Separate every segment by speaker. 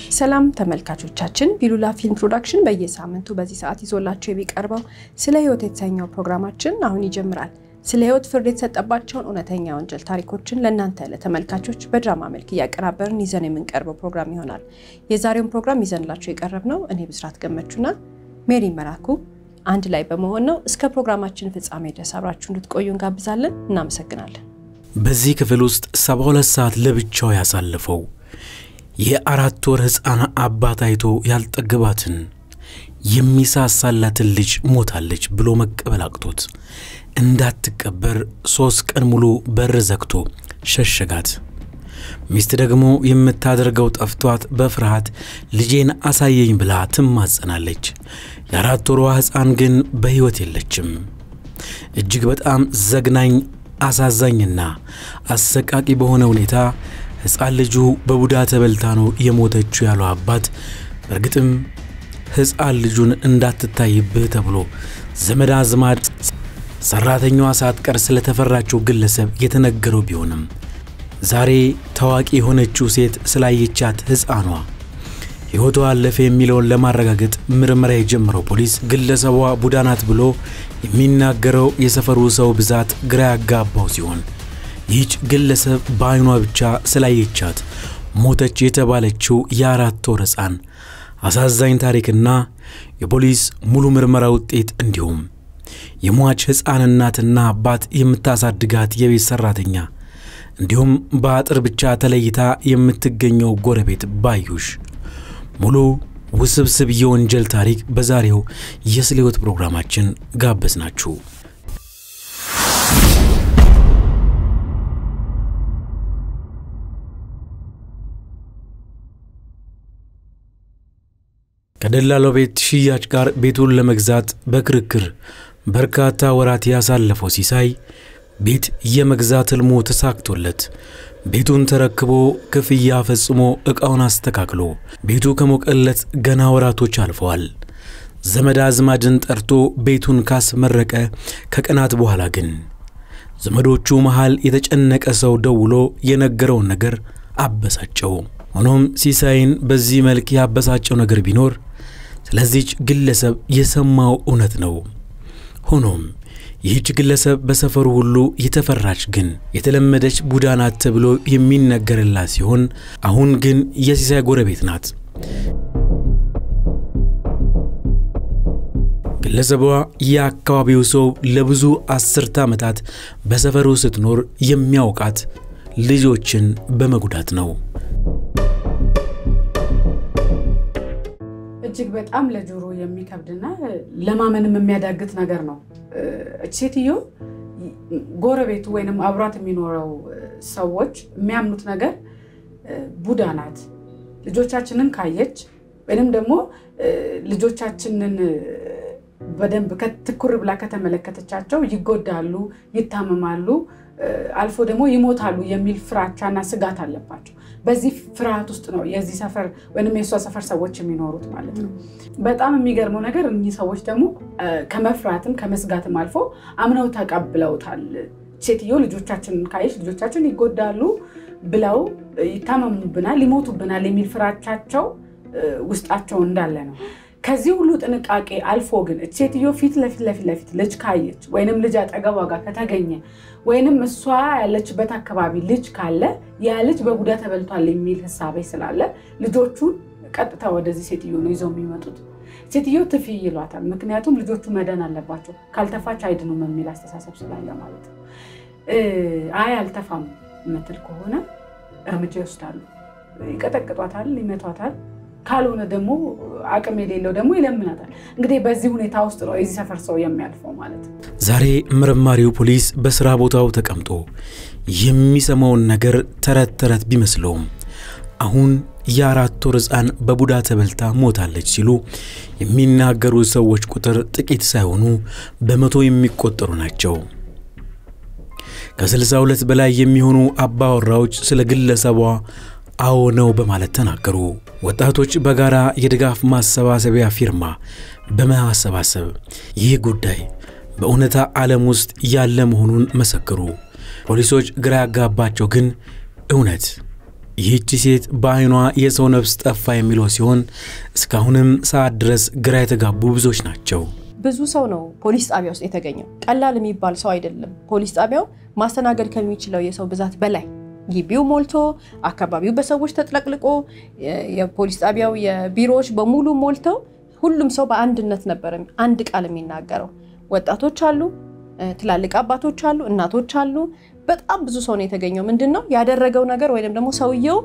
Speaker 1: ሰላም ተመልካቾቻችን፣ ፒሉላ ፊልም ፕሮዳክሽን በየሳምንቱ በዚህ ሰዓት ይዞላቸው የሚቀርበው ስለ ሕይወት የተሰኘው ፕሮግራማችን አሁን ይጀምራል። ስለ ሕይወት ፍርድ የተሰጠባቸውን እውነተኛ ወንጀል ታሪኮችን ለእናንተ ለተመልካቾች በድራማ መልክ እያቀራበርን ይዘን የምንቀርበው ፕሮግራም ይሆናል። የዛሬውን ፕሮግራም ይዘንላቸው የቀረብነው እኔ ብስራት ገመቹና ሜሪ መራኩ አንድ ላይ በመሆን ነው። እስከ ፕሮግራማችን ፍጻሜ ድረስ አብራችሁ እንድትቆዩ እንጋብዛለን። እናመሰግናለን።
Speaker 2: በዚህ ክፍል ውስጥ ሰባ ሁለት ሰዓት ለብቻው ያሳለፈው የአራት ወር ሕፃን አባት አይቶ ያልጠገባትን የሚሳሳላትን ልጅ ሞታለች ብሎ መቀበል አቅቶት እንዳትቀበር ሦስት ቀን ሙሉ በር ዘግቶ ሸሸጋት። ሚስት ደግሞ የምታደርገው ጠፍቷት በፍርሃት ልጄን አሳየኝ ብላ ትማጸናለች። የአራት ወሯ ሕፃን ግን በሕይወት የለችም። እጅግ በጣም ዘግናኝ አሳዛኝና አሰቃቂ በሆነ ሁኔታ ሕፃን ልጁ በቡዳ ተበልታ ነው የሞተችው ያለው አባት በእርግጥም ሕፃን ልጁን እንዳትታይብህ ተብሎ ዘመድ አዝማድ ሠራተኛዋ ሳትቀር ስለተፈራችው ግለሰብ የተነገረው ቢሆንም ዛሬ ታዋቂ የሆነችው ሴት ስላየቻት ሕፃኗ ሕይወቷ አለፈ የሚለውን ለማረጋገጥ ምርመራ የጀመረው ፖሊስ ግለሰቧ ቡዳ ናት ብሎ የሚናገረው የሰፈሩ ሰው ብዛት ግራ ያጋባው ሲሆን ይህች ግለሰብ በዐይኗ ብቻ ስላየቻት ሞተች የተባለችው የአራት ወር ሕፃን አሳዛኝ ታሪክና የፖሊስ ሙሉ ምርመራ ውጤት እንዲሁም የሟች ሕፃን እናትና አባት የምታሳድጋት የቤት ሠራተኛ እንዲሁም በአጥር ብቻ ተለይታ የምትገኘው ጎረቤት ባዩሽ ሙሉ ውስብስብ የወንጀል ታሪክ በዛሬው የስለ ሕይወት ፕሮግራማችን ጋበዝ ናችሁ። ከደላላው ቤት ሽያጭ ጋር ቤቱን ለመግዛት በክርክር በርካታ ወራት ያሳለፈው ሲሳይ ቤት የመግዛት ሕልሙ ተሳክቶለት ቤቱን ተረክቦ ክፍያ ፈጽሞ ዕቃውን አስተካክሎ ቤቱ ከሞቀለት ገና ወራቶች አልፈዋል። ዘመድ አዝማድን ጠርቶ ቤቱን ካስመረቀ ከቀናት በኋላ ግን ዘመዶቹ መሃል የተጨነቀ ሰው ደውሎ የነገረውን ነገር አበሳጨው። ሆኖም ሲሳይን በዚህ መልክ ያበሳጨው ነገር ቢኖር ስለዚች ግለሰብ የሰማው እውነት ነው። ሆኖም ይህች ግለሰብ በሰፈሩ ሁሉ የተፈራች ግን የተለመደች ቡዳ ናት ተብሎ የሚነገርላት ሲሆን አሁን ግን የሲሳይ ጎረቤት ናት። ግለሰቧ የአካባቢው ሰው ለብዙ አስርተ ዓመታት በሰፈሩ ስትኖር የሚያውቃት ልጆችን በመጉዳት ነው።
Speaker 3: እጅግ በጣም ለጆሮ የሚከብድና ለማመንም የሚያዳግት ነገር ነው። እች ሴትዮ ጎረቤቱ ወይንም አብሯት የሚኖረው ሰዎች የሚያምኑት ነገር ቡዳ ናት፣ ልጆቻችንን ካየች ወይንም ደግሞ ልጆቻችንን በደንብ ትኩር ብላ ከተመለከተቻቸው ይጎዳሉ፣ ይታመማሉ፣ አልፎ ደግሞ ይሞታሉ የሚል ፍራቻና ስጋት አለባቸው። በዚህ ፍርሃት ውስጥ ነው የዚህ ሰፈር ወይም የእሷ ሰፈር ሰዎች የሚኖሩት ማለት ነው። በጣም የሚገርመው ነገር እኚህ ሰዎች ደግሞ ከመፍራትም ከመስጋትም አልፎ አምነው ተቀብለውታል። ሴትዮ ልጆቻችንን ካየች ልጆቻችን ይጎዳሉ ብለው ይታመሙብናል፣ ይሞቱብናል የሚል ፍራቻቸው ውስጣቸው እንዳለ ነው። ከዚህ ሁሉ ጥንቃቄ አልፎ ግን ሴትዮ ፊት ለፊት ለፊት ለፊት ልጅ ካየች ወይንም ልጅ አጠገቧ ጋር ከተገኘ ወይንም እሷ ያለችበት አካባቢ ልጅ ካለ ያ ልጅ በቡዳ ተበልቷል የሚል ህሳቤ ስላለ ልጆቹን ቀጥታ ወደዚህ ሴትዮ ነው ይዘው የሚመጡት። ሴትዮ ትፊ ይሏታል። ምክንያቱም ልጆቹ መዳን አለባቸው፣ ካልተፋች አይድኑም የሚል አስተሳሰብ ስላለ ማለት ነው። አይ አልተፋም የምትል ከሆነ እርምጃ ይወስዳሉ። ይቀጠቅጧታል፣ ይመቷታል። ካልሆነ ደግሞ አቅም የሌለው ደግሞ ይለምናታል። እንግዲህ በዚህ ሁኔታ ውስጥ ነው የዚህ ሰፈር ሰው የሚያልፈው ማለት ነው።
Speaker 2: ዛሬ መርማሪው ፖሊስ በሥራ ቦታው ተቀምጦ የሚሰማውን ነገር ተረት ተረት ቢመስለውም አሁን የአራት ወር ሕፃን በቡዳ ተበልታ ሞታለች ሲሉ የሚናገሩ ሰዎች ቁጥር ጥቂት ሳይሆኑ በመቶ የሚቆጠሩ ናቸው። ከስልሳ ሁለት በላይ የሚሆኑ አባወራዎች ስለ ግለሰቧ አዎ ነው በማለት ተናገሩ። ወጣቶች በጋራ የድጋፍ ማሰባሰቢያ ፊርማ በማሰባሰብ ይህ ጉዳይ በእውነታ ዓለም ውስጥ ያለ መሆኑን መሰክሩ። ፖሊሶች ግራ ያጋባቸው ግን እውነት ይህቺ ሴት በዓይኗ የሰው ነፍስ ጠፋ የሚለው ሲሆን እስካሁንም ሰዓት ድረስ ግራ የተጋቡ ብዙዎች ናቸው።
Speaker 1: ብዙ ሰው ነው ፖሊስ ጣቢያ ውስጥ የተገኘው። ቀላል የሚባል ሰው አይደለም። ፖሊስ ጣቢያው ማስተናገድ ከሚችለው የሰው ብዛት በላይ ግቢው ሞልቶ አካባቢው በሰዎች ተጥለቅልቆ የፖሊስ ጣቢያው የቢሮዎች በሙሉ ሞልተው ሁሉም ሰው በአንድነት ነበር አንድ ቃል የሚናገረው። ወጣቶች አሉ፣ ትላልቅ አባቶች አሉ፣ እናቶች አሉ። በጣም ብዙ ሰው ነው የተገኘው። ምንድን ነው ያደረገው ነገር ወይም ደግሞ ሰውየው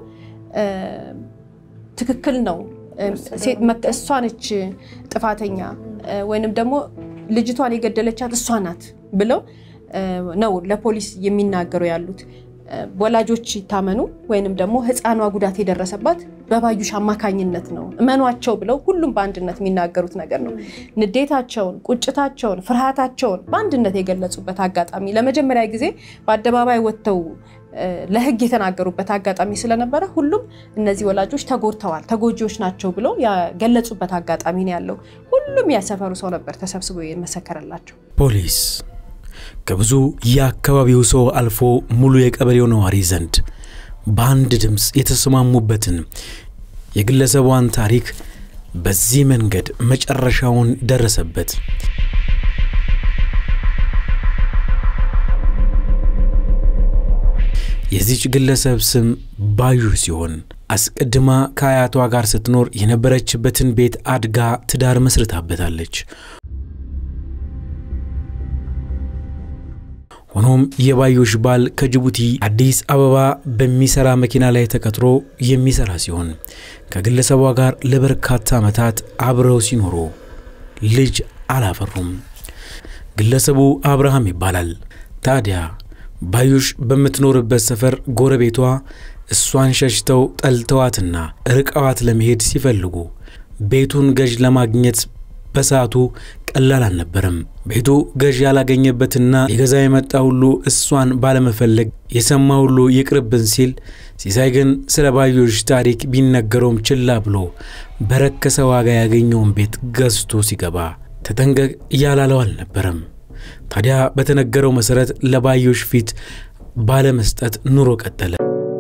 Speaker 1: ትክክል ነው፣ እሷ ነች ጥፋተኛ ወይንም ደግሞ ልጅቷን የገደለቻት እሷ ናት ብለው ነው ለፖሊስ የሚናገሩ ያሉት። ወላጆች ይታመኑ ወይንም ደግሞ ሕፃኗ ጉዳት የደረሰባት በባዩሽ አማካኝነት ነው እመኗቸው ብለው ሁሉም በአንድነት የሚናገሩት ነገር ነው። ንዴታቸውን፣ ቁጭታቸውን፣ ፍርሃታቸውን በአንድነት የገለጹበት አጋጣሚ ለመጀመሪያ ጊዜ በአደባባይ ወጥተው ለሕግ የተናገሩበት አጋጣሚ ስለነበረ ሁሉም እነዚህ ወላጆች ተጎድተዋል፣ ተጎጂዎች ናቸው ብለው ያገለጹበት አጋጣሚ ነው ያለው። ሁሉም ያሰፈሩ ሰው ነበር ተሰብስቦ የመሰከረላቸው።
Speaker 2: ፖሊስ ከብዙ የአካባቢው ሰው አልፎ ሙሉ የቀበሌው ነዋሪ ዘንድ በአንድ ድምፅ የተስማሙበትን የግለሰቧን ታሪክ በዚህ መንገድ መጨረሻውን ደረሰበት። የዚች ግለሰብ ስም ባዩ ሲሆን አስቀድማ ከአያቷ ጋር ስትኖር የነበረችበትን ቤት አድጋ ትዳር መስርታበታለች። ሆኖም የባዩሽ ባል ከጅቡቲ አዲስ አበባ በሚሰራ መኪና ላይ ተቀጥሮ የሚሰራ ሲሆን ከግለሰቧ ጋር ለበርካታ ዓመታት አብረው ሲኖሩ ልጅ አላፈሩም። ግለሰቡ አብርሃም ይባላል። ታዲያ ባዩሽ በምትኖርበት ሰፈር ጎረቤቷ እሷን ሸሽተው ጠልተዋትና ርቀዋት ለመሄድ ሲፈልጉ ቤቱን ገዥ ለማግኘት በሰዓቱ ቀላል አልነበረም። ቤቱ ገዥ ያላገኘበትና ሊገዛ የመጣ ሁሉ እሷን ባለመፈለግ የሰማ ሁሉ ይቅርብን ሲል፣ ሲሳይ ግን ስለ ባዩሽ ታሪክ ቢነገረውም ችላ ብሎ በረከሰ ዋጋ ያገኘውን ቤት ገዝቶ ሲገባ ተጠንቀቅ እያላለው አልነበረም። ታዲያ በተነገረው መሠረት ለባዩሽ ፊት ባለመስጠት ኑሮ ቀጠለ።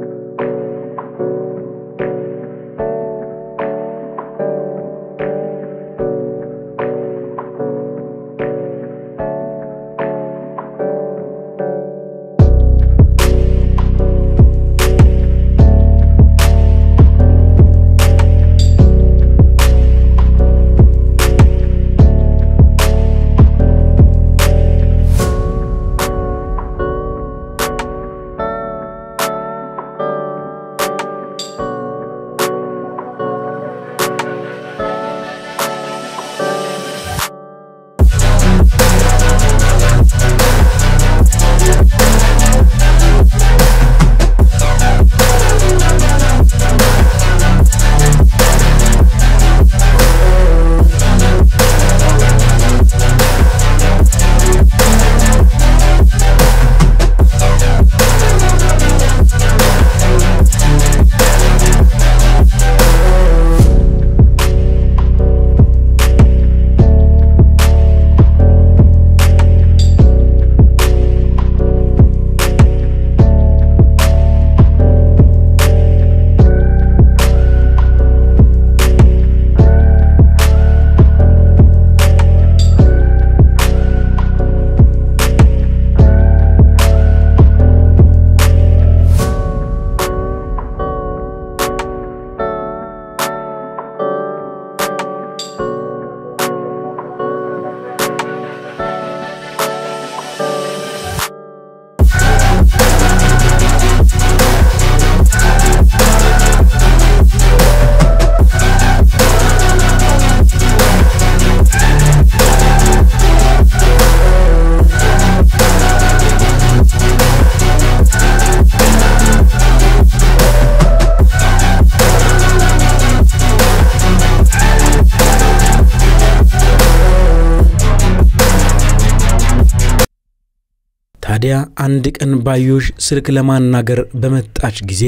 Speaker 2: ታዲያ አንድ ቀን ባዩሽ ስልክ ለማናገር በመጣች ጊዜ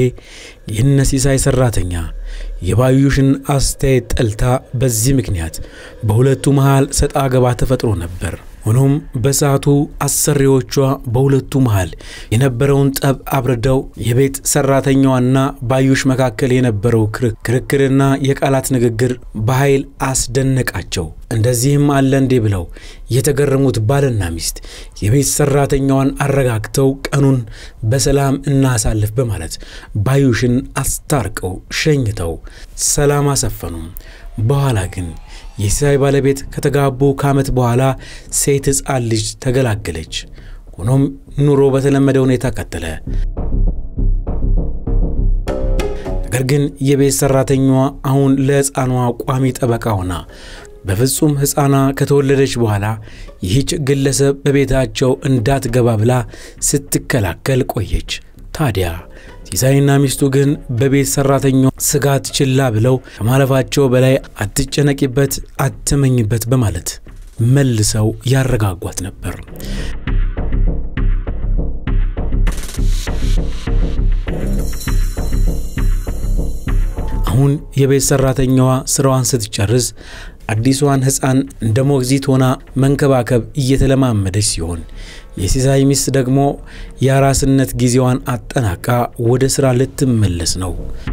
Speaker 2: የነ ሲሳይ ሰራተኛ የባዩሽን አስተያየት ጠልታ በዚህ ምክንያት በሁለቱ መሃል ሰጣ ገባ ተፈጥሮ ነበር። ሆኖም በሰዓቱ አሰሪዎቿ በሁለቱ መሃል የነበረውን ጠብ አብርደው የቤት ሰራተኛዋና ባዩሽ መካከል የነበረው ክርክርና የቃላት ንግግር በኃይል አስደነቃቸው። እንደዚህም አለ እንዴ ብለው የተገረሙት ባልና ሚስት የቤት ሰራተኛዋን አረጋግተው ቀኑን በሰላም እናሳልፍ በማለት ባዩሽን አስታርቀው ሸኝተው ሰላም አሰፈኑም። በኋላ ግን የሲሳይ ባለቤት ከተጋቡ ከዓመት በኋላ ሴት ሕፃን ልጅ ተገላገለች። ሆኖም ኑሮ በተለመደ ሁኔታ ቀጠለ። ነገር ግን የቤት ሰራተኛዋ አሁን ለሕፃኗ ቋሚ ጠበቃ ሆና በፍጹም ሕፃኗ ከተወለደች በኋላ ይህች ግለሰብ በቤታቸው እንዳትገባ ብላ ስትከላከል ቆየች። ታዲያ ሲሳይና ሚስቱ ግን በቤት ሰራተኛው ስጋት ችላ ብለው ከማለፋቸው በላይ አትጨነቂበት፣ አትመኝበት በማለት መልሰው ያረጋጓት ነበር። አሁን የቤት ሰራተኛዋ ስራዋን ስትጨርስ አዲሷን ሕፃን እንደ ሞግዚት ሆና መንከባከብ እየተለማመደች ሲሆን የሲሳይ ሚስት ደግሞ የአራስነት ጊዜዋን አጠናቃ ወደ ሥራ ልትመለስ ነው።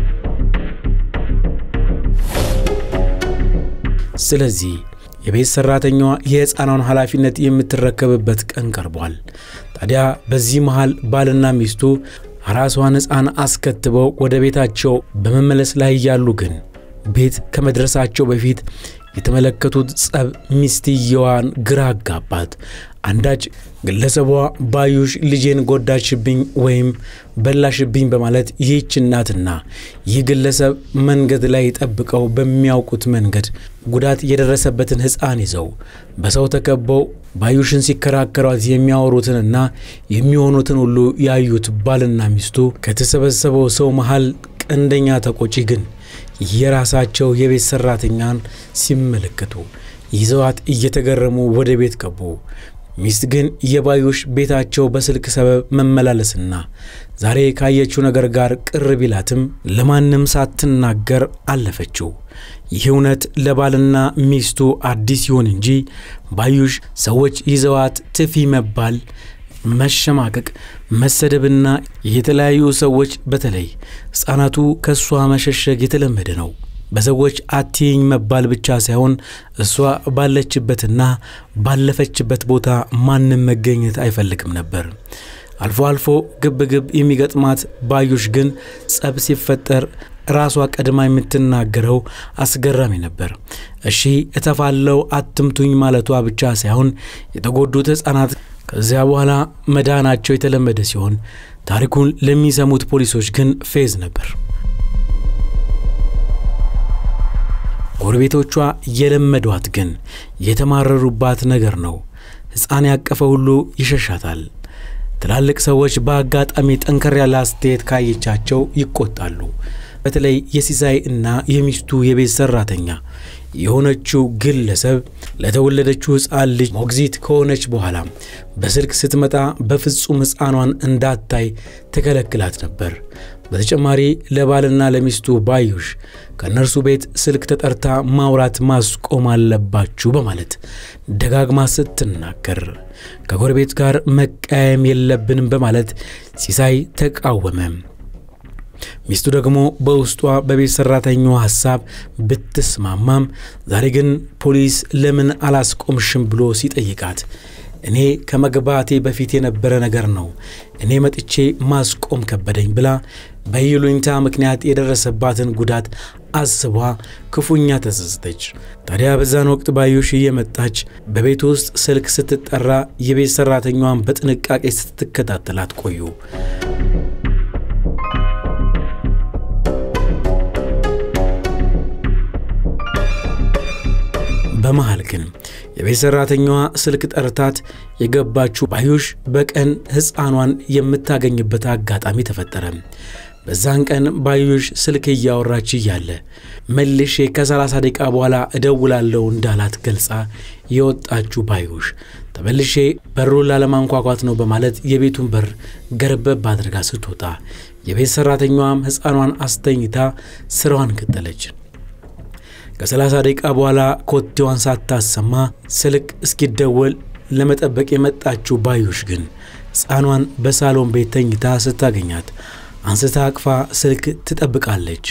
Speaker 2: ስለዚህ የቤት ሰራተኛዋ የሕፃኗን ኃላፊነት የምትረከብበት ቀን ቀርቧል። ታዲያ በዚህ መሃል ባልና ሚስቱ አራሷን ሕፃን አስከትበው ወደ ቤታቸው በመመለስ ላይ ያሉ ግን ቤት ከመድረሳቸው በፊት የተመለከቱት ጸብ ሚስትየዋን ግራ አጋባት። አንዳች ግለሰቧ ባዩሽ ልጄን ጎዳችብኝ ወይም በላሽብኝ በማለት ይህች እናትና ይህ ግለሰብ መንገድ ላይ ጠብቀው በሚያውቁት መንገድ ጉዳት የደረሰበትን ሕፃን ይዘው በሰው ተከበው ባዩሽን ሲከራከሯት የሚያወሩትንና የሚሆኑትን ሁሉ ያዩት ባልና ሚስቱ ከተሰበሰበው ሰው መሃል ቀንደኛ ተቆጪ ግን የራሳቸው የቤት ሰራተኛን ሲመለከቱ ይዘዋት እየተገረሙ ወደ ቤት ገቡ። ሚስት ግን የባዩሽ ቤታቸው በስልክ ሰበብ መመላለስና ዛሬ ካየችው ነገር ጋር ቅር ቢላትም ለማንም ሳትናገር አለፈችው። ይህ እውነት ለባልና ሚስቱ አዲስ ይሁን እንጂ ባዩሽ ሰዎች ይዘዋት ትፊ መባል መሸማቀቅ፣ መሰደብና የተለያዩ ሰዎች በተለይ ሕፃናቱ ከእሷ መሸሸግ የተለመደ ነው። በሰዎች አትይኝ መባል ብቻ ሳይሆን እሷ ባለችበትና ባለፈችበት ቦታ ማንም መገኘት አይፈልግም ነበር። አልፎ አልፎ ግብ ግብ የሚገጥማት ባዩሽ ግን ጸብ ሲፈጠር ራሷ ቀድማ የምትናገረው አስገራሚ ነበር። እሺ እተፋለው አትምቱኝ ማለቷ ብቻ ሳይሆን የተጎዱት ሕፃናት ከዚያ በኋላ መዳናቸው የተለመደ ሲሆን ታሪኩን ለሚሰሙት ፖሊሶች ግን ፌዝ ነበር። ጎረቤቶቿ የለመዷት ግን የተማረሩባት ነገር ነው። ሕፃን ያቀፈ ሁሉ ይሸሻታል። ትላልቅ ሰዎች በአጋጣሚ ጠንከር ያለ አስተያየት ካየቻቸው ይቆጣሉ። በተለይ የሲሳይ እና የሚስቱ የቤት ሰራተኛ የሆነችው ግለሰብ ለተወለደችው ሕፃን ልጅ ሞግዚት ከሆነች በኋላ በስልክ ስትመጣ በፍጹም ሕፃኗን እንዳታይ ትከለክላት ነበር። በተጨማሪ ለባልና ለሚስቱ ባዩሽ ከእነርሱ ቤት ስልክ ተጠርታ ማውራት ማስቆም አለባችሁ በማለት ደጋግማ ስትናገር ከጎረቤት ጋር መቃየም የለብንም በማለት ሲሳይ ተቃወመ። ሚስቱ ደግሞ በውስጧ በቤት ሰራተኛዋ ሐሳብ ብትስማማም ዛሬ ግን ፖሊስ ለምን አላስቆምሽም ብሎ ሲጠይቃት እኔ ከመግባቴ በፊት የነበረ ነገር ነው፣ እኔ መጥቼ ማስቆም ከበደኝ ብላ በይሉኝታ ምክንያት የደረሰባትን ጉዳት አስቧ ክፉኛ ተጸጸተች። ታዲያ በዛን ወቅት ባዩሽ እየመጣች በቤት ውስጥ ስልክ ስትጠራ የቤት ሰራተኛዋን በጥንቃቄ ስትከታተላት ቆዩ። በመሃል ግን የቤት ሰራተኛዋ ስልክ ጠርታት የገባችው ባዩሽ በቀን ሕፃኗን የምታገኝበት አጋጣሚ ተፈጠረ። በዛን ቀን ባዩሽ ስልክ እያወራች እያለ መልሼ ከ30 ደቂቃ በኋላ እደውላለሁ እንዳላት ገልጻ የወጣችው ባዩሽ ተመልሼ በሩን ላለማንኳኳት ነው በማለት የቤቱን በር ገረበብ አድርጋ ስትወጣ የቤት ሰራተኛዋም ሕፃኗን አስተኝታ ስራዋን ቀጠለች። ከ30 ደቂቃ በኋላ ኮቴዋን ሳታሰማ ስልክ እስኪደወል ለመጠበቅ የመጣችው ባዩሽ ግን ሕፃኗን በሳሎን ቤት ተኝታ ስታገኛት አንስታ አቅፋ ስልክ ትጠብቃለች።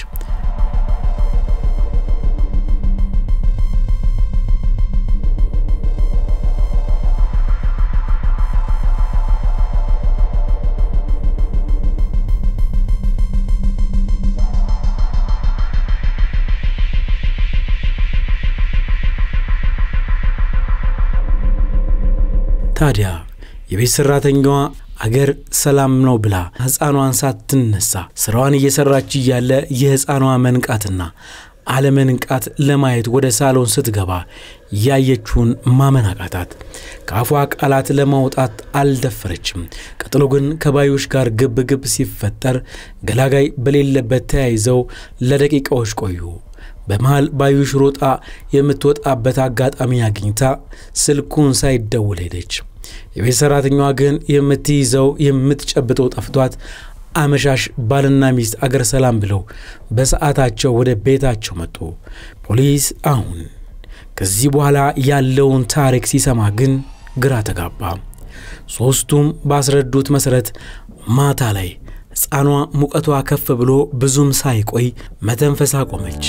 Speaker 2: ታዲያ የቤት ሠራተኛዋ አገር ሰላም ነው ብላ ሕፃኗን ሳትነሳ ስራዋን እየሰራች እያለ የሕፃኗ መንቃትና አለመንቃት ለማየት ወደ ሳሎን ስትገባ ያየችውን ማመን አቃታት። ከአፏ ቃላት ለማውጣት አልደፈረችም። ቀጥሎ ግን ከባዩሽ ጋር ግብ ግብ ሲፈጠር ገላጋይ በሌለበት ተያይዘው ለደቂቃዎች ቆዩ። በመሃል ባዩሽ ሮጣ የምትወጣበት አጋጣሚ አግኝታ ስልኩን ሳይደውል ሄደች። የቤት ሠራተኛዋ ግን የምትይዘው የምትጨብጠው ጠፍቷት አመሻሽ ባልና ሚስት አገር ሰላም ብለው በሰዓታቸው ወደ ቤታቸው መጡ። ፖሊስ አሁን ከዚህ በኋላ ያለውን ታሪክ ሲሰማ ግን ግራ ተጋባ። ሦስቱም ባስረዱት መሠረት ማታ ላይ ሕፃኗ ሙቀቷ ከፍ ብሎ ብዙም ሳይቆይ መተንፈስ አቆመች።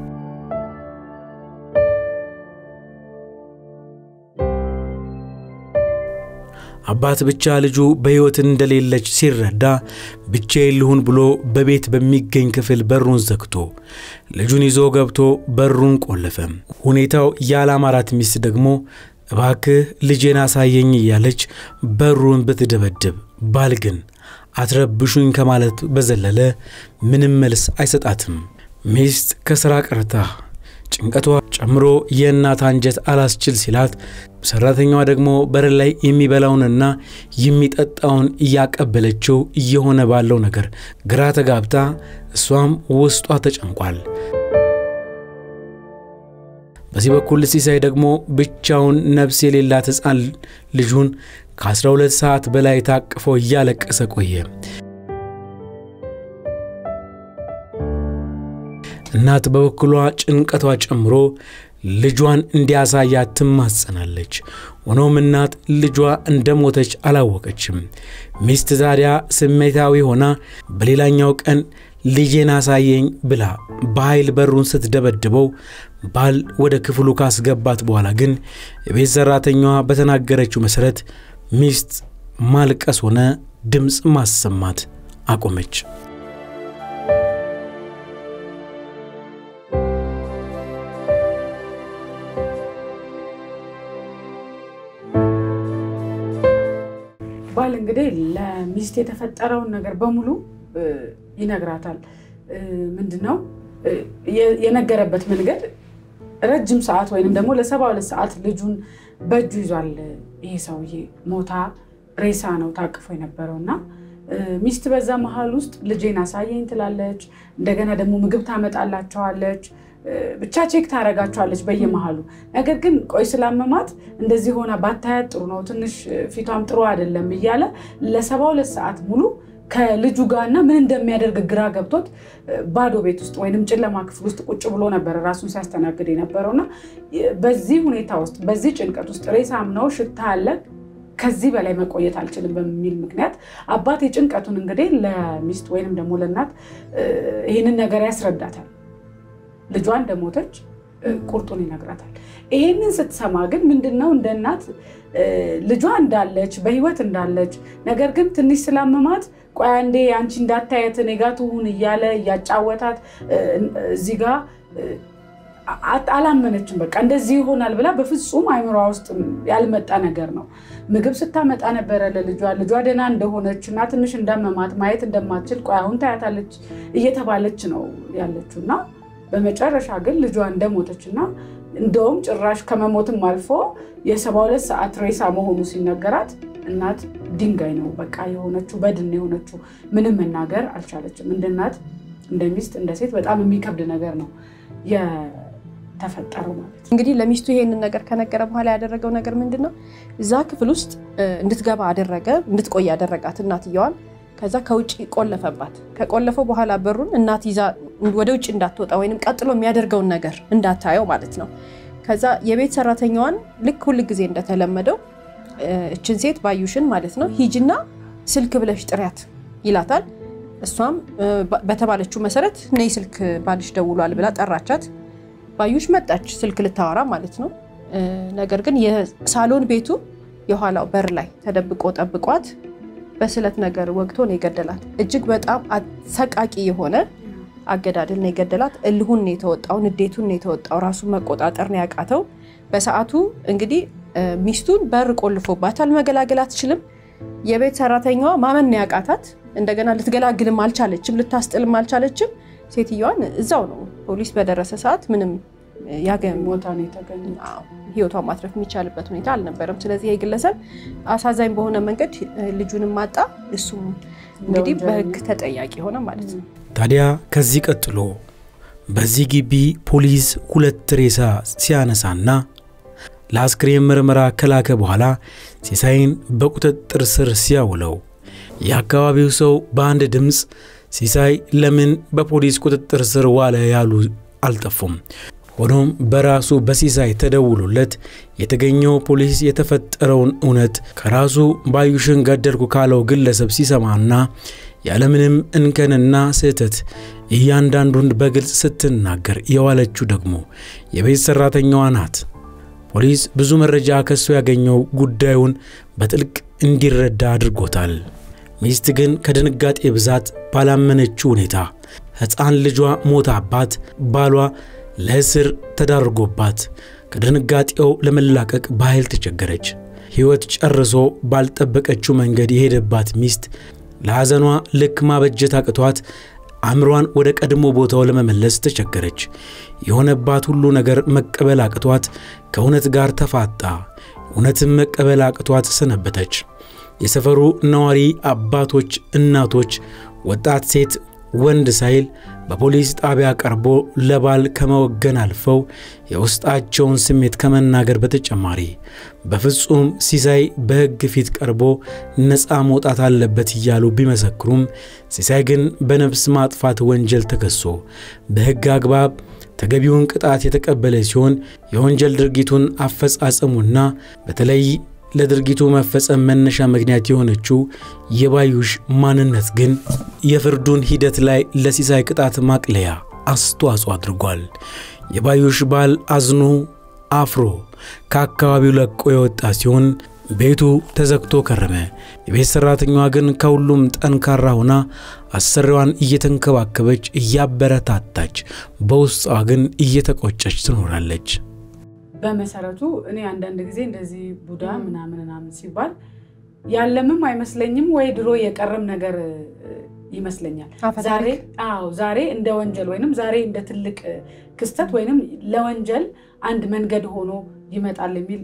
Speaker 2: አባት ብቻ ልጁ በሕይወት እንደሌለች ሲረዳ ብቻዬን ልሁን ብሎ በቤት በሚገኝ ክፍል በሩን ዘግቶ ልጁን ይዞ ገብቶ በሩን ቆለፈ። ሁኔታው ያላማራት ሚስት ደግሞ እባክህ ልጄን አሳየኝ እያለች በሩን ብትደበድብ፣ ባል ግን አትረብሹኝ ከማለት በዘለለ ምንም መልስ አይሰጣትም። ሚስት ከሥራ ቀርታ ጭንቀቷ ጨምሮ የእናት አንጀት አላስችል ሲላት፣ ሰራተኛዋ ደግሞ በር ላይ የሚበላውንና የሚጠጣውን እያቀበለችው እየሆነ ባለው ነገር ግራ ተጋብታ እሷም ውስጧ ተጨንቋል። በዚህ በኩል ሲሳይ ደግሞ ብቻውን ነፍስ የሌላት ሕፃን ልጁን ከ12 ሰዓት በላይ ታቅፎ እያለቀሰ ቆየ። እናት በበኩሏ ጭንቀቷ ጨምሮ ልጇን እንዲያሳያት ትማጸናለች። ሆኖም እናት ልጇ እንደሞተች አላወቀችም። ሚስት ታዲያ ስሜታዊ ሆና በሌላኛው ቀን ልጄን አሳየኝ ብላ በኃይል በሩን ስትደበድበው ባል ወደ ክፍሉ ካስገባት በኋላ ግን የቤት ሠራተኛዋ በተናገረችው መሠረት ሚስት ማልቀስ ሆነ ድምፅ ማሰማት አቆመች።
Speaker 3: ባል እንግዲህ ለሚስት የተፈጠረውን ነገር በሙሉ ይነግራታል። ምንድነው የነገረበት መንገድ ረጅም ሰዓት ወይንም ደግሞ ለሰባ ሁለት ሰዓት ልጁን በእጁ ይዟል። ይሄ ሰውዬ ሞታ ሬሳ ነው ታቅፎ የነበረው እና ሚስት በዛ መሀል ውስጥ ልጄን አሳየኝ ትላለች። እንደገና ደግሞ ምግብ ታመጣላቸዋለች። ብቻ ቼክ ታደርጋቸዋለች በየመሃሉ። ነገር ግን ቆይ ስላመማት እንደዚህ ሆና ባታያት ጥሩ ነው፣ ትንሽ ፊቷም ጥሩ አይደለም እያለ ለሰባ ሁለት ሰዓት ሙሉ ከልጁ ጋር እና ምን እንደሚያደርግ ግራ ገብቶት ባዶ ቤት ውስጥ ወይንም ጨለማ ክፍል ውስጥ ቁጭ ብሎ ነበረ ራሱን ሲያስተናግድ የነበረው እና በዚህ ሁኔታ ውስጥ በዚህ ጭንቀት ውስጥ ሬሳም ነው ሽታ አለ ከዚህ በላይ መቆየት አልችልም በሚል ምክንያት አባት የጭንቀቱን እንግዲህ ለሚስት ወይንም ደግሞ ለእናት ይህንን ነገር ያስረዳታል። ልጇ እንደሞተች ቁርጡን ይነግራታል። ይሄንን ስትሰማ ግን ምንድነው እንደ እናት ልጇ እንዳለች በህይወት እንዳለች ነገር ግን ትንሽ ስላመማት ቆይ አንዴ አንቺ እንዳታየት እኔ ጋ ትሁን እያለ እያጫወታት እዚህ ጋ አላመነችም። በቃ እንደዚህ ይሆናል ብላ በፍጹም አይምሯ ውስጥ ያልመጣ ነገር ነው። ምግብ ስታመጣ ነበረ ለልጇ ልጇ ደህና እንደሆነች እና ትንሽ እንዳመማት ማየት እንደማትችል ቆይ አሁን ታያታለች እየተባለች ነው ያለችው እና በመጨረሻ ግን ልጇ እንደሞተች እና እንደውም ጭራሽ ከመሞትም አልፎ የሰባ ሁለት ሰዓት ሬሳ መሆኑ ሲነገራት እናት ድንጋይ ነው በቃ የሆነችው በድን የሆነችው ምንም መናገር አልቻለችም። እንደ እናት እንደ ሚስት እንደ ሴት በጣም የሚከብድ ነገር ነው የተፈጠረው ማለት ነው።
Speaker 1: እንግዲህ ለሚስቱ ይሄንን ነገር ከነገረ በኋላ ያደረገው ነገር ምንድን ነው? እዛ ክፍል ውስጥ እንድትገባ አደረገ፣ እንድትቆይ ያደረጋት እናትየዋን። ከዛ ከውጭ ቆለፈባት። ከቆለፈው በኋላ በሩን እናት ይዛ ወደ ውጭ እንዳትወጣ ወይም ቀጥሎ የሚያደርገውን ነገር እንዳታየው ማለት ነው። ከዛ የቤት ሰራተኛዋን ልክ ሁል ጊዜ እንደተለመደው እችን ሴት ባዩሽን ማለት ነው ሂጅና ስልክ ብለሽ ጥሪያት ይላታል። እሷም በተባለችው መሰረት ነይ ስልክ ባልሽ ደውሏል ብላ ጠራቻት። ባዩሽ መጣች ስልክ ልታወራ ማለት ነው። ነገር ግን የሳሎን ቤቱ የኋላው በር ላይ ተደብቆ ጠብቋት በስለት ነገር ወግቶ ነው የገደላት። እጅግ በጣም አሰቃቂ የሆነ አገዳደል ነው የገደላት። እልሁን ነው የተወጣው፣ ንዴቱን ነው የተወጣው፣ ራሱን መቆጣጠር ነው ያቃተው። በሰዓቱ እንግዲህ ሚስቱን በር ቆልፎባታል፣ መገላገል አትችልም። የቤት ሰራተኛዋ ማመን ነው ያቃታት። እንደገና ልትገላግልም አልቻለችም፣ ልታስጥልም አልቻለችም። ሴትዮዋን እዛው ነው ፖሊስ በደረሰ ሰዓት ምንም
Speaker 3: ቦታ ነው የተገኘው።
Speaker 1: ህይወቷን ማትረፍ የሚቻልበት ሁኔታ አልነበረም። ስለዚህ ይህ ግለሰብ አሳዛኝ በሆነ መንገድ ልጁንም ማጣ፣ እሱም እንግዲህ በህግ ተጠያቂ ሆነ ማለት ነው።
Speaker 2: ታዲያ ከዚህ ቀጥሎ በዚህ ግቢ ፖሊስ ሁለት ሬሳ ሲያነሳና ለአስክሬን ምርመራ ከላከ በኋላ ሲሳይን በቁጥጥር ስር ሲያውለው የአካባቢው ሰው በአንድ ድምፅ ሲሳይ ለምን በፖሊስ ቁጥጥር ስር ዋለ ያሉ አልጠፉም። ሆኖም በራሱ በሲሳይ ተደውሎለት የተገኘው ፖሊስ የተፈጠረውን እውነት ከራሱ ባዩሽን ገደልኩ ካለው ግለሰብ ሲሰማና ያለምንም እንከንና ስህተት እያንዳንዱን በግልጽ ስትናገር የዋለችው ደግሞ የቤት ሠራተኛዋ ናት። ፖሊስ ብዙ መረጃ ከሱ ያገኘው ጉዳዩን በጥልቅ እንዲረዳ አድርጎታል። ሚስት ግን ከድንጋጤ ብዛት ባላመነችው ሁኔታ ሕፃን ልጇ ሞታባት ባሏ ለእስር ተዳርጎባት ከድንጋጤው ለመላቀቅ በኃይል ተቸገረች። ሕይወት ጨርሶ ባልጠበቀችው መንገድ የሄደባት ሚስት ለሐዘኗ ልክ ማበጀት አቅቷት አእምሯን ወደ ቀድሞ ቦታው ለመመለስ ተቸገረች። የሆነባት ሁሉ ነገር መቀበል አቅቷት ከእውነት ጋር ተፋጣ። እውነትም መቀበል አቅቷት ሰነበተች። የሰፈሩ ነዋሪ አባቶች፣ እናቶች፣ ወጣት ሴት ወንድ ሳይል በፖሊስ ጣቢያ ቀርቦ ለባል ከመወገን አልፈው የውስጣቸውን ስሜት ከመናገር በተጨማሪ በፍጹም ሲሳይ በሕግ ፊት ቀርቦ ነፃ መውጣት አለበት እያሉ ቢመሰክሩም ሲሳይ ግን በነፍስ ማጥፋት ወንጀል ተከሶ በሕግ አግባብ ተገቢውን ቅጣት የተቀበለ ሲሆን የወንጀል ድርጊቱን አፈጻጸሙና በተለይ ለድርጊቱ መፈጸም መነሻ ምክንያት የሆነችው የባዩሽ ማንነት ግን የፍርዱን ሂደት ላይ ለሲሳይ ቅጣት ማቅለያ አስተዋጽኦ አድርጓል። የባዩሽ ባል አዝኖ አፍሮ ከአካባቢው ለቆ የወጣ ሲሆን ቤቱ ተዘግቶ ከረመ። የቤት ሠራተኛዋ ግን ከሁሉም ጠንካራ ሆና አሰሪዋን እየተንከባከበች እያበረታታች፣ በውስጧ ግን እየተቆጨች ትኖራለች።
Speaker 3: በመሰረቱ እኔ አንዳንድ ጊዜ እንደዚህ ቡዳ ምናምን ምናምን ሲባል ያለምም አይመስለኝም ወይ ድሮ የቀረም ነገር ይመስለኛል። ዛሬ አዎ ዛሬ እንደ ወንጀል ወይንም ዛሬ እንደ ትልቅ ክስተት ወይንም ለወንጀል አንድ መንገድ ሆኖ ይመጣል የሚል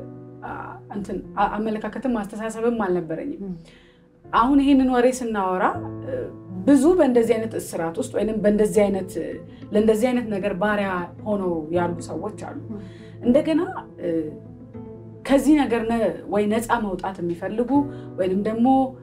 Speaker 3: እንትን አመለካከትም አስተሳሰብም አልነበረኝም። አሁን ይህንን ወሬ ስናወራ ብዙ በእንደዚህ አይነት እስራት ውስጥ ወይም በእንደዚህ አይነት ለእንደዚህ አይነት ነገር ባሪያ ሆነው ያሉ ሰዎች አሉ። እንደገና ከዚህ ነገር ወይ ነፃ መውጣት የሚፈልጉ ወይንም ደግሞ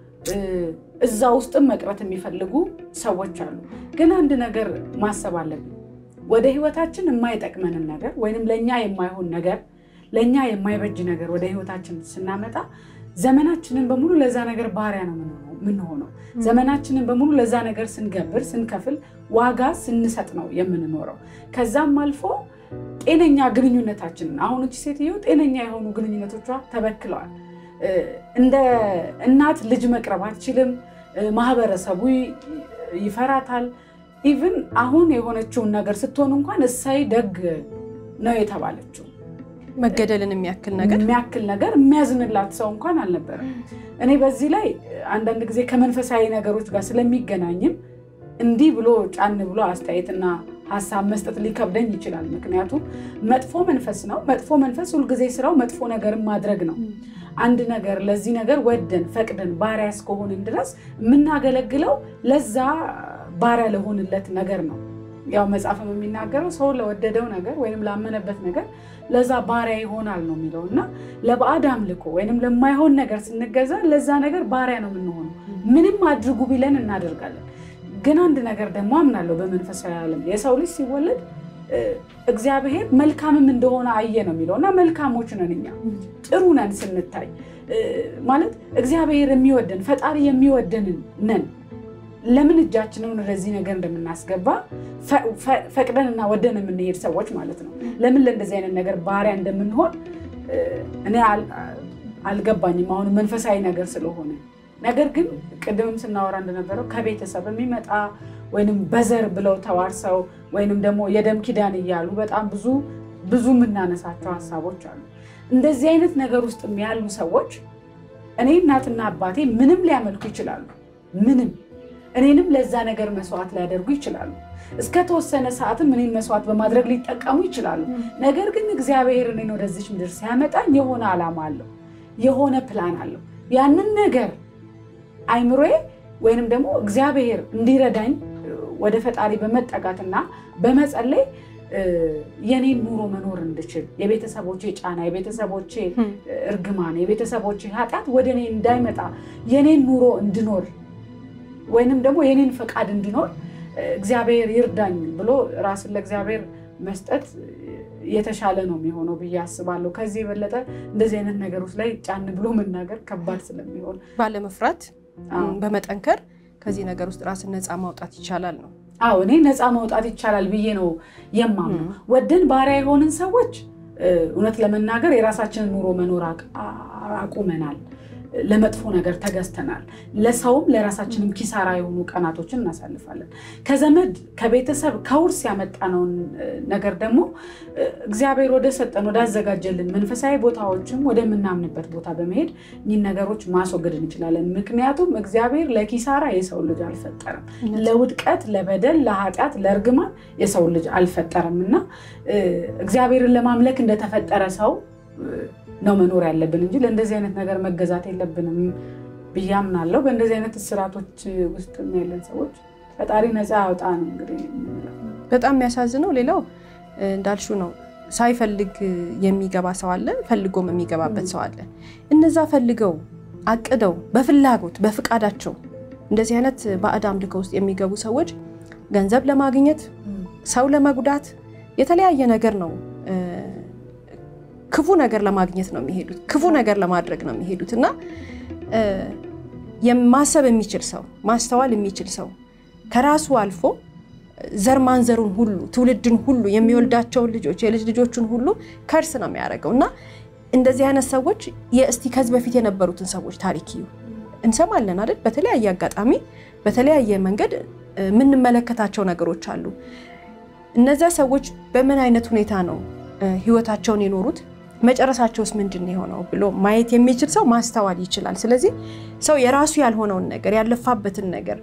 Speaker 3: እዛ ውስጥም መቅረት የሚፈልጉ ሰዎች አሉ። ግን አንድ ነገር ማሰብ አለብን። ወደ ህይወታችን የማይጠቅመንን ነገር ወይንም ለእኛ የማይሆን ነገር ለእኛ የማይበጅ ነገር ወደ ህይወታችን ስናመጣ ዘመናችንን በሙሉ ለዛ ነገር ባሪያ ነው የምንሆነው። ዘመናችንን በሙሉ ለዛ ነገር ስንገብር፣ ስንከፍል፣ ዋጋ ስንሰጥ ነው የምንኖረው። ከዛም አልፎ ጤነኛ ግንኙነታችንን አሁን እቺ ሴትዮ ጤነኛ የሆኑ ግንኙነቶቿ ተበክለዋል። እንደ እናት ልጅ መቅረብ አትችልም። ማህበረሰቡ ይፈራታል። ኢቭን አሁን የሆነችውን ነገር ስትሆን እንኳን እሳይ ደግ ነው የተባለችው
Speaker 1: መገደልን የሚያክል ነገር
Speaker 3: የሚያክል ነገር የሚያዝንላት ሰው እንኳን አልነበረም። እኔ በዚህ ላይ አንዳንድ ጊዜ ከመንፈሳዊ ነገሮች ጋር ስለሚገናኝም እንዲህ ብሎ ጫን ብሎ አስተያየትና ሀሳብ መስጠት ሊከብደኝ ይችላል። ምክንያቱም መጥፎ መንፈስ ነው። መጥፎ መንፈስ ሁልጊዜ ስራው መጥፎ ነገርን ማድረግ ነው። አንድ ነገር ለዚህ ነገር ወደን ፈቅደን ባሪያ እስከሆንን ድረስ የምናገለግለው ለዛ ባሪያ ለሆንለት ነገር ነው። ያው መጽሐፍም የሚናገረው ሰው ለወደደው ነገር ወይም ላመነበት ነገር ለዛ ባሪያ ይሆናል ነው የሚለው እና ለባዕድ አምልኮ ወይም ለማይሆን ነገር ስንገዛ ለዛ ነገር ባሪያ ነው የምንሆነው። ምንም አድርጉ ቢለን እናደርጋለን። ግን አንድ ነገር ደግሞ አምናለሁ በመንፈሳዊ ዓለም የሰው ልጅ ሲወለድ እግዚአብሔር መልካምም እንደሆነ አየ ነው የሚለው እና መልካሞች ነን እኛ ጥሩ ነን ስንታይ ማለት እግዚአብሔር የሚወደን ፈጣሪ የሚወደን ነን። ለምን እጃችንን ወደዚህ ነገር እንደምናስገባ ፈቅደንና ወደን የምንሄድ ሰዎች ማለት ነው። ለምን ለእንደዚህ አይነት ነገር ባሪያ እንደምንሆን እኔ አልገባኝም። አሁን መንፈሳዊ ነገር ስለሆነ ነገር ግን ቅድምም ስናወራ እንደነበረው ከቤተሰብ የሚመጣ ወይንም በዘር ብለው ተዋርሰው ወይንም ደግሞ የደም ኪዳን እያሉ በጣም ብዙ ብዙ የምናነሳቸው ሀሳቦች አሉ። እንደዚህ አይነት ነገር ውስጥ ያሉ ሰዎች እኔ እናትና አባቴ ምንም ሊያመልኩ ይችላሉ። ምንም እኔንም ለዛ ነገር መስዋዕት ሊያደርጉ ይችላሉ። እስከ ተወሰነ ሰዓትም እኔን መስዋዕት በማድረግ ሊጠቀሙ ይችላሉ። ነገር ግን እግዚአብሔር እኔን ወደዚች ምድር ሲያመጣኝ የሆነ ዓላማ አለው፣ የሆነ ፕላን አለው። ያንን ነገር አይምሮዬ ወይንም ደግሞ እግዚአብሔር እንዲረዳኝ ወደ ፈጣሪ በመጠጋትና በመጸለይ የኔን ኑሮ መኖር እንድችል የቤተሰቦቼ ጫና፣ የቤተሰቦቼ እርግማን፣ የቤተሰቦቼ ኃጢአት ወደ እኔ እንዳይመጣ የኔን ኑሮ እንድኖር ወይንም ደግሞ የኔን ፈቃድ እንድኖር እግዚአብሔር ይርዳኝ ብሎ ራስን ለእግዚአብሔር መስጠት የተሻለ ነው የሚሆነው ብዬ አስባለሁ። ከዚህ የበለጠ እንደዚህ አይነት ነገሮች ላይ ጫን ብሎ መናገር ከባድ ስለሚሆን
Speaker 1: ባለመፍራት በመጠንከር ከዚህ ነገር ውስጥ ራስን ነፃ ማውጣት ይቻላል ነው።
Speaker 3: አዎ እኔ ነፃ ማውጣት ይቻላል ብዬ ነው የማምነው። ወደን ባሪያ የሆንን ሰዎች እውነት ለመናገር የራሳችንን ኑሮ መኖር አቁመናል። ለመጥፎ ነገር ተገዝተናል። ለሰውም ለራሳችንም ኪሳራ የሆኑ ቀናቶችን እናሳልፋለን። ከዘመድ ከቤተሰብ ከውርስ ያመጣነውን ነገር ደግሞ እግዚአብሔር ወደ ሰጠን ወዳዘጋጀልን መንፈሳዊ ቦታዎችም ወደምናምንበት ቦታ በመሄድ እኚህን ነገሮች ማስወገድ እንችላለን። ምክንያቱም እግዚአብሔር ለኪሳራ የሰው ልጅ አልፈጠረም። ለውድቀት፣ ለበደል፣ ለኃጢአት፣ ለእርግማን የሰው ልጅ አልፈጠረም እና እግዚአብሔርን ለማምለክ እንደተፈጠረ ሰው ነው መኖር ያለብን እንጂ ለእንደዚህ አይነት ነገር መገዛት የለብንም ብዬ አምናለሁ። በእንደዚህ አይነት እስራቶች ውስጥ ያለን ሰዎች ፈጣሪ ነፃ ያውጣ ነው እንግዲህ።
Speaker 1: በጣም የሚያሳዝነው ሌላው እንዳልሹ ነው። ሳይፈልግ የሚገባ ሰው አለ፣ ፈልጎም የሚገባበት ሰው አለ። እነዛ ፈልገው አቅደው በፍላጎት በፍቃዳቸው እንደዚህ አይነት ባዕድ አምልኮ ውስጥ የሚገቡ ሰዎች ገንዘብ ለማግኘት ሰው ለመጉዳት የተለያየ ነገር ነው ክፉ ነገር ለማግኘት ነው የሚሄዱት። ክፉ ነገር ለማድረግ ነው የሚሄዱት እና ማሰብ የሚችል ሰው ማስተዋል የሚችል ሰው ከራሱ አልፎ ዘር ማንዘሩን ሁሉ ትውልድን ሁሉ የሚወልዳቸውን ልጆች የልጅ ልጆቹን ሁሉ ከርስ ነው የሚያደርገው እና እንደዚህ አይነት ሰዎች የእስቲ ከዚህ በፊት የነበሩትን ሰዎች ታሪክ እዩ እንሰማለን አይደል? በተለያየ አጋጣሚ በተለያየ መንገድ የምንመለከታቸው ነገሮች አሉ። እነዚያ ሰዎች በምን አይነት ሁኔታ ነው ህይወታቸውን የኖሩት መጨረሻቸውስ ምንድን ነው የሆነው ብሎ ማየት የሚችል ሰው ማስተዋል ይችላል። ስለዚህ ሰው የራሱ ያልሆነውን ነገር ያለፋበትን ነገር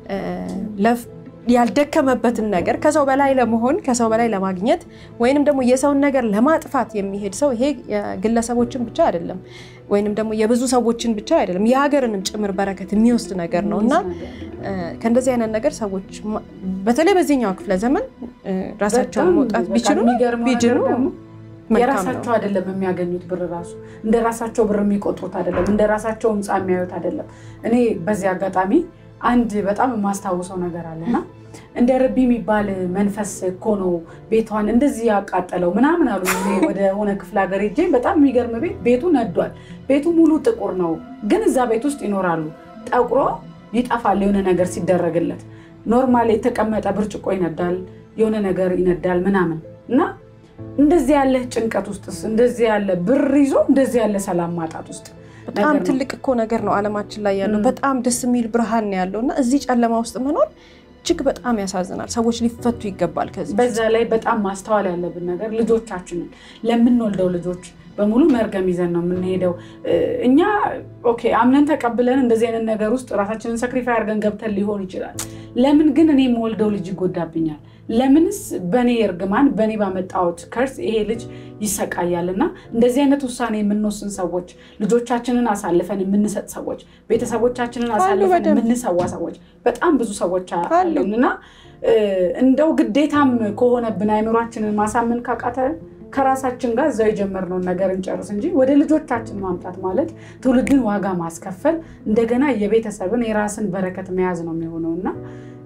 Speaker 1: ያልደከመበትን ነገር ከሰው በላይ ለመሆን ከሰው በላይ ለማግኘት ወይንም ደግሞ የሰውን ነገር ለማጥፋት የሚሄድ ሰው ይሄ የግለሰቦችን ብቻ አይደለም፣ ወይንም ደግሞ የብዙ ሰዎችን ብቻ አይደለም፣ የሀገርንም ጭምር በረከት የሚወስድ ነገር ነው እና ከእንደዚህ አይነት ነገር ሰዎች በተለይ በዚህኛው ክፍለ ዘመን ራሳቸውን መውጣት ቢችሉ ቢችሉ
Speaker 3: የራሳቸው አይደለም የሚያገኙት ብር ራሱ እንደ ራሳቸው ብር የሚቆጥሩት አይደለም፣ እንደ ራሳቸው ህንፃ የሚያዩት አይደለም። እኔ በዚህ አጋጣሚ አንድ በጣም የማስታውሰው ነገር አለና እንደ ረቢ የሚባል መንፈስ እኮ ነው ቤቷን እንደዚህ ያቃጠለው ምናምን አሉ። ወደ ሆነ ክፍለ ሀገር ሄጄ በጣም የሚገርም ቤት ቤቱ ነዷል። ቤቱ ሙሉ ጥቁር ነው፣ ግን እዛ ቤት ውስጥ ይኖራሉ። ጠቁሮ ይጠፋል የሆነ ነገር ሲደረግለት። ኖርማል የተቀመጠ ብርጭቆ ይነዳል፣ የሆነ ነገር ይነዳል ምናምን እና እንደዚህ ያለ ጭንቀት ውስጥ እንደዚህ ያለ ብር ይዞ እንደዚህ ያለ ሰላም ማጣት ውስጥ
Speaker 1: በጣም ትልቅ እኮ ነገር ነው ዓለማችን ላይ ያለው። በጣም ደስ የሚል ብርሃን ነው ያለው እና እዚህ ጨለማ ውስጥ መኖር እጅግ በጣም ያሳዝናል። ሰዎች ሊፈቱ ይገባል። ከዚህ
Speaker 3: በዛ ላይ በጣም ማስተዋል ያለብን ነገር ልጆቻችንን ለምንወልደው ልጆች በሙሉ መርገም ይዘን ነው የምንሄደው። እኛ ኦኬ አምነን ተቀብለን እንደዚህ አይነት ነገር ውስጥ ራሳችንን ሰክሪፋይ አድርገን ገብተን ሊሆን ይችላል። ለምን ግን እኔ የምወልደው ልጅ ይጎዳብኛል? ለምንስ በእኔ እርግማን በእኔ ባመጣሁት ከርስ ይሄ ልጅ ይሰቃያል? እና እንደዚህ አይነት ውሳኔ የምንወስን ሰዎች፣ ልጆቻችንን አሳልፈን የምንሰጥ ሰዎች፣ ቤተሰቦቻችንን አሳልፈን የምንሰዋ ሰዎች በጣም ብዙ ሰዎች አለን እና እንደው ግዴታም ከሆነብን አይምሯችንን ማሳመን ካቃተ ከራሳችን ጋር እዛው የጀመርነውን ነገር እንጨርስ እንጂ ወደ ልጆቻችን ማምጣት ማለት ትውልድን ዋጋ ማስከፈል እንደገና የቤተሰብን የራስን በረከት መያዝ ነው የሚሆነው እና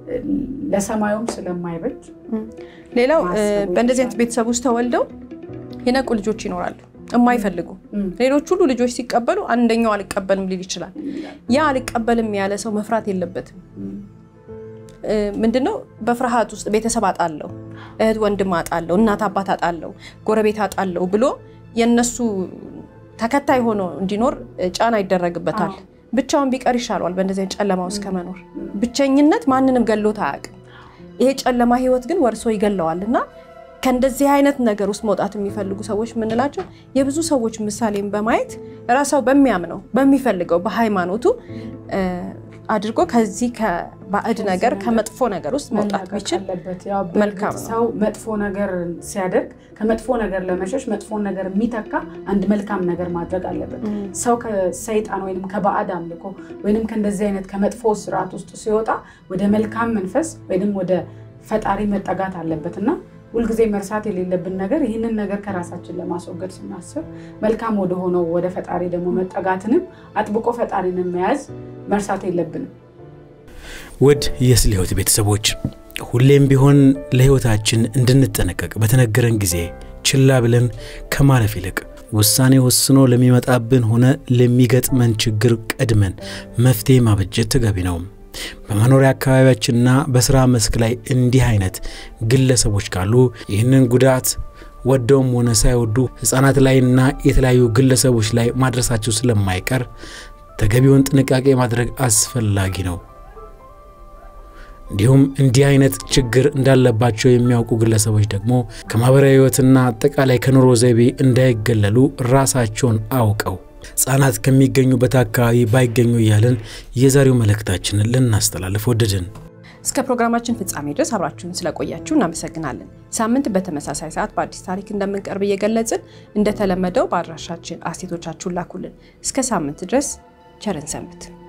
Speaker 3: ለሰማዩም ስለማይበጅ
Speaker 1: ሌላው
Speaker 3: ማሰቡ
Speaker 1: በእንደዚህ አይነት
Speaker 3: ይቻላል።
Speaker 1: ቤተሰብ ውስጥ ተወልደው የነቁ ልጆች ይኖራሉ የማይፈልጉ
Speaker 3: እም።
Speaker 1: ሌሎች ሁሉ ልጆች ሲቀበሉ አንደኛው አልቀበልም ሊል ይችላል። ያ አልቀበልም ያለ ሰው መፍራት የለበትም። እ፣ ምንድነው በፍርሃት ውስጥ ቤተሰብ አጣለው፣ እህት ወንድም አጣለው፣ እናት አባት አጣለው፣ ጎረቤት አጣለው ብሎ የነሱ ተከታይ ሆኖ እንዲኖር እ፣ ጫና ይደረግበታል።
Speaker 3: አዎ።
Speaker 1: ብቻውን ቢቀር ይሻለዋል በእንደዚህ አይነት ጨለማ ውስጥ ከመኖር። ብቸኝነት ማንንም ገሎት አያውቅም። ይሄ ጨለማ ህይወት ግን ወርሶ ይገለዋል እና ከእንደዚህ አይነት ነገር ውስጥ መውጣት የሚፈልጉ ሰዎች የምንላቸው የብዙ ሰዎች ምሳሌን በማየት ራሳው በሚያምነው በሚፈልገው በሃይማኖቱ እ፣ አድርጎ ከዚህ ከባዕድ ነገር ከመጥፎ ነገር ውስጥ መውጣት
Speaker 3: መላቀቅ
Speaker 1: ቢችል
Speaker 3: አለበት። ያው
Speaker 1: መልካም
Speaker 3: በእርግጥ
Speaker 1: ነው።
Speaker 3: ሰው መጥፎ ነገር ሲያደርግ ከመጥፎ ነገር ለመሸሽ መጥፎን ነገር የሚተካ አንድ መልካም ነገር ማድረግ አለበት። ሰው ከሰይጣን ወይም ከባዕድ አምልኮ ወይም ከእንደዚህ አይነት ከመጥፎ ስርዓት ውስጥ ሲወጣ ወደ መልካም መንፈስ ወይም ወደ ፈጣሪ መጠጋት አለበት እና ሁልጊዜ መርሳት የሌለብን ነገር ይህንን ነገር ከራሳችን ለማስወገድ ስናስብ መልካም ወደ ሆነው ወደ ፈጣሪ ደግሞ መጠጋትንም አጥብቆ ፈጣሪንም መያዝ መርሳት የለብንም።
Speaker 2: ውድ የስለ ሕይወት ቤተሰቦች ሁሌም ቢሆን ለሕይወታችን እንድንጠነቀቅ በተነገረን ጊዜ ችላ ብለን ከማለፍ ይልቅ ውሳኔ ወስኖ ለሚመጣብን ሆነ ለሚገጥመን ችግር ቀድመን መፍትሄ ማበጀት ተገቢ ነው። በመኖሪያ አካባቢያችንና በሥራ መስክ ላይ እንዲህ አይነት ግለሰቦች ካሉ ይህንን ጉዳት ወደውም ሆነ ሳይወዱ ሕፃናት ላይና የተለያዩ ግለሰቦች ላይ ማድረሳቸው ስለማይቀር ተገቢውን ጥንቃቄ ማድረግ አስፈላጊ ነው። እንዲሁም እንዲህ አይነት ችግር እንዳለባቸው የሚያውቁ ግለሰቦች ደግሞ ከማህበራዊ ሕይወትና አጠቃላይ ከኑሮ ዘይቤ እንዳይገለሉ ራሳቸውን አውቀው ሕፃናት ከሚገኙበት አካባቢ ባይገኙ እያልን የዛሬው መልእክታችንን ልናስተላልፍ ወደድን።
Speaker 1: እስከ ፕሮግራማችን ፍጻሜ ድረስ አብራችሁን ስለቆያችሁ እናመሰግናለን። ሳምንት በተመሳሳይ ሰዓት በአዲስ ታሪክ እንደምንቀርብ እየገለጽን እንደተለመደው በአድራሻችን አስቴቶቻችሁን ላኩልን። እስከ ሳምንት ድረስ ቸርን ሰንብት።